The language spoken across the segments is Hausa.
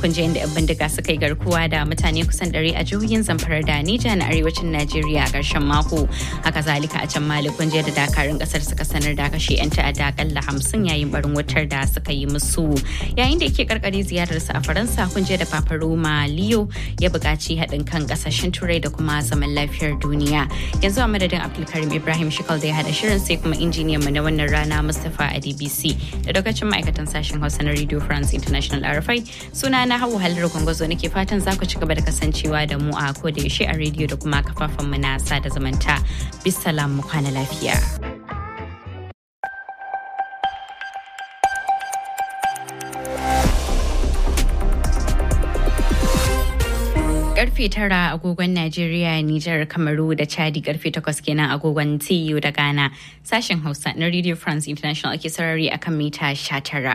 kun je inda 'yan bindiga suka yi garkuwa da mutane kusan ɗari a jihohin Zamfara da Nija na arewacin Najeriya a ƙarshen mako. Haka zalika a can Mali kun je da dakarun ƙasar suka sanar da kashe 'yan ta'adda akalla hamsin yayin barin wutar da suka yi musu. Yayin da yake karkare ziyararsa a Faransa kun je da Papa Roma Leo ya buƙaci haɗin kan ƙasashen Turai da kuma zaman lafiyar duniya. Yanzu a madadin Abdulkarim Ibrahim Shikal da ya haɗa shirin sai kuma injiniyan mu na wannan rana Mustapha a DBC da lokacin ma'aikatan sashen Hausa na Radio France International RFI suna na Hauwa Halar Gwangwazo nake fatan za ku ci gaba da kasancewa da mu a ko da yaushe a rediyo da kuma kafafen mu na sada zumunta. Bisalam mu kwana lafiya. karfe tara agogon Najeriya, Nijar, Kamaru da Chadi karfe takwas kenan agogon TU da Ghana. Sashen Hausa na Radio France International ake sarari akan mita 19.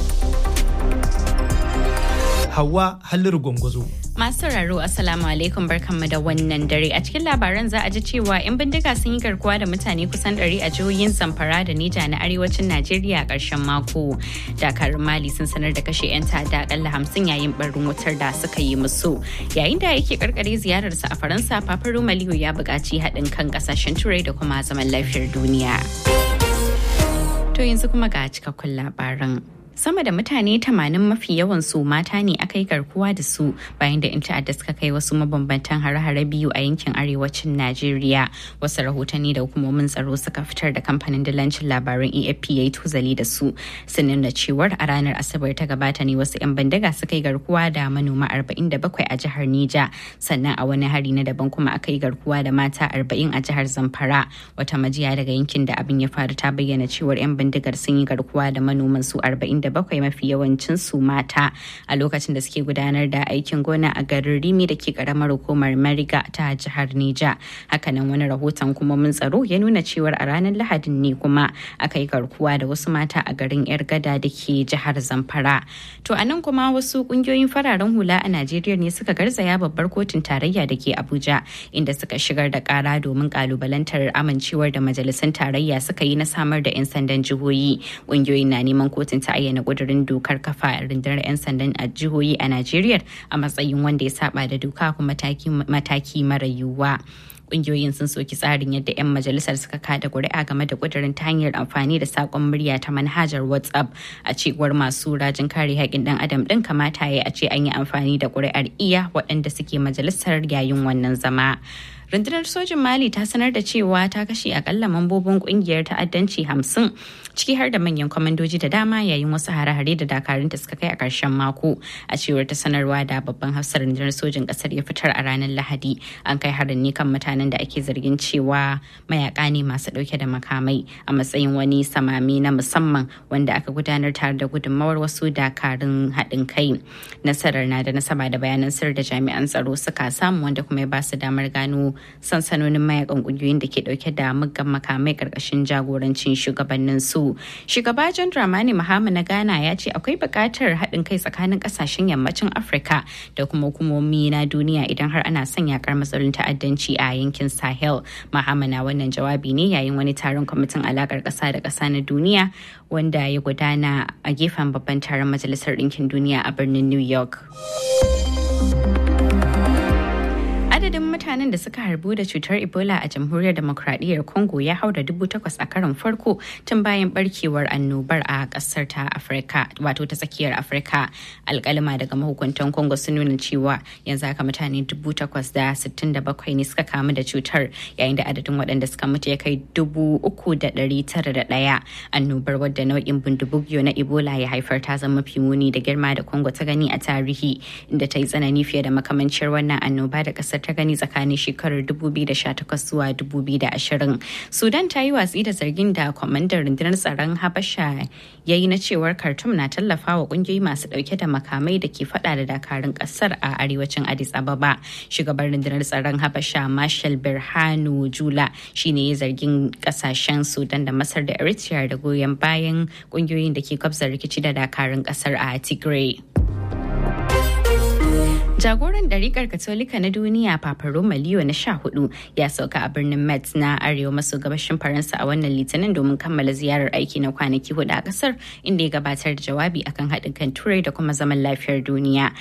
Hawa Halliru Gwangwazo. Masu sauraro Assalamu alaikum barkanmu da wannan dare a cikin labaran za a ji cewa 'yan bindiga sun yi garkuwa da mutane kusan ɗari a jihohin Zamfara da Nija na arewacin Najeriya a ƙarshen mako. Dakarun Mali sun sanar da kashe 'yan ta'adda akalla hamsin yayin barin wutar da suka yi musu. Yayin da yake karkare ziyararsa a Faransa, Papa Roma Leo ya buƙaci haɗin kan ƙasashen Turai da kuma zaman lafiyar duniya. To yanzu kuma ga cikakkun labaran. sama da mutane 80 mafi yawan su mata ne aka yi garkuwa da su bayan da 'yan ta'adda suka kai wasu mabambantan hare-hare biyu a yankin arewacin najeriya wasu rahotanni da hukumomin tsaro suka fitar da kamfanin dalancin labaran efp ya yi tuzali da su sun nuna cewar a ranar asabar ta gabata ne wasu 'yan bandaga suka yi garkuwa da manoma 47 a jihar nija sannan a wani hari na daban kuma aka yi garkuwa da mata 40 a jihar zamfara wata majiya daga yankin da abin ya faru ta bayyana cewar 'yan bindigar sun yi garkuwa da manoman su 40 bakwai mafi yawancin su mata a lokacin da suke gudanar da aikin gona a garin rimi da ke karamar hukumar mariga ta jihar nija hakanan wani rahoton kuma mun tsaro ya nuna cewar a ranar lahadin ne kuma aka yi garkuwa da wasu mata a garin yar gada da ke jihar zamfara to a nan kuma wasu kungiyoyin fararen hula a najeriya ne suka garzaya babbar kotun tarayya da ke abuja inda suka shigar da kara domin kalubalantar amincewar da majalisun tarayya suka yi na samar da 'yan sandan jihohi kungiyoyin na neman kotun ta ayyana kudurin dokar kafa rundunar 'yan sandan a jihohi a Najeriya a matsayin wanda ya saba da doka kuma mataki mara yiwuwa. kungiyoyin sun soki tsarin yadda 'yan majalisar suka kada kuri'a game da kudirin ta hanyar amfani da sakon murya ta manhajar whatsapp a cewar masu rajin kare haƙƙin dan adam ɗin kamata ya a ce an yi amfani da kuri'ar iya waɗanda suke majalisar yayin wannan zama. rundunar sojin mali ta sanar da cewa ta kashe akalla mambobin kungiyar ta'addanci hamsin ciki har da manyan kwamandoji da dama yayin wasu hare-hare da dakarunta suka kai a ƙarshen mako a cewar ta sanarwa da babban hafsar rundunar sojin ƙasar ya fitar a ranar lahadi an kai harin ne kan mutanen da ake zargin cewa mayaka ne masu ɗauke da makamai a matsayin wani samami na musamman wanda aka gudanar tare da gudunmawar wasu dakarun haɗin kai nasarar na da nasaba da bayanan sir da jami'an tsaro suka samu wanda kuma ya ba su damar gano sansanonin mayakan kungiyoyin da ke dauke da muggan makamai karkashin jagorancin shugabannin su shugaba john dramani mahama na ghana ya ce akwai buƙatar haɗin kai tsakanin ƙasashen yammacin afirka da kuma hukumomi na duniya idan har ana son yakar matsalolin ta'addanci a yankin sahel mahama na wannan jawabi ne yayin wani taron kwamitin alakar ƙasa da ƙasa na duniya wanda ya gudana a gefen babban taron majalisar ɗinkin duniya a birnin new york adadin mutanen da suka harbu da cutar ebola a jamhuriyar demokradiyyar congo ya haura dubu takwas a karon farko tun bayan barkewar annobar a kasar ta afirka wato ta tsakiyar afirka alkalima daga mahukuntan congo sun nuna cewa yanzu haka mutane dubu takwas da sittin da bakwai ne suka kamu da cutar yayin da adadin waɗanda suka mutu ya kai dubu uku da ɗari tara da ɗaya annobar wadda nau'in bindibugiyo na ebola ya haifar ta zama mafi muni da girma da congo ta gani a tarihi inda ta yi tsanani fiye da makamancin wannan annoba da kasar ta gani tsakanin shekarar 2018 zuwa 2020 sudan ta yi watsi da zargin da kwamandan rundunar tsaron habasha ya yi na cewar khartoum na tallafa wa kungiyoyi masu dauke da makamai da ke fada da dakarun kasar a arewacin addis ababa shugaban rundunar tsaron habasha marshal birhanu jula shine ya zargin kasashen sudan da masar da eritrea da goyon bayan kungiyoyin da ke kwabza rikici da dakarun kasar a tigray Jagoran ɗariƙar Katolika na duniya Papa Roma Leo na sha hudu ya sauka a birnin Metz na arewa maso gabashin Faransa a wannan litinin domin kammala ziyarar aiki na kwanaki hudu a ƙasar inda ya gabatar da jawabi akan haɗin kan turai da kuma zaman lafiyar duniya.